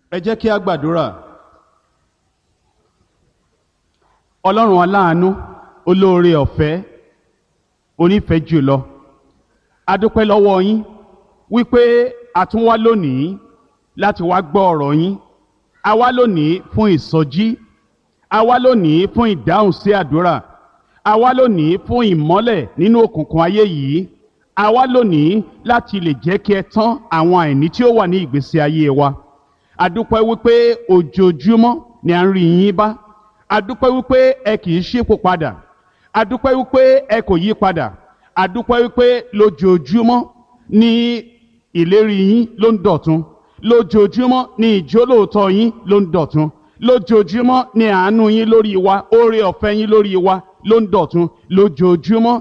ẹ jẹ́ kí a gbàdúrà ọlọ́run aláàánú olóore ọ̀fẹ́ onífẹ̀ẹ́ jùlọ a dúpẹ́ lọ́wọ́ yín wípé a tún wá lónìí láti wá gbọ́ ọ̀rọ̀ yín a wá lónìí fún ìsọjí a wá lónìí fún ìdáhùn sí àdúrà a wá lónìí fún ìmọ́lẹ̀ nínú òkùnkùn ayé yìí a wá lónìí láti lè jẹ́ kí ẹ tán àwọn àìní tí ó wà ní ìgbésí ayé wa a dúpẹ́ wípé ojoojúmọ́ ni à ń rí yín bá a dúpẹ́ wípé ẹ kì í ṣípò padà a dúpẹ́ wípé ẹ kò yí padà a dúpẹ́ wípé lójoojúmọ́ ni ìlérí yín ló ń dọ̀tun lójoojúmọ́ ni ìjólóòtọ́ yín ló ń dọ̀tun lójoojúmọ́ ni àánú yín lórí wa oore ọ̀fẹ́ yín lórí wa ló ń dọ̀tun lójoojúmọ́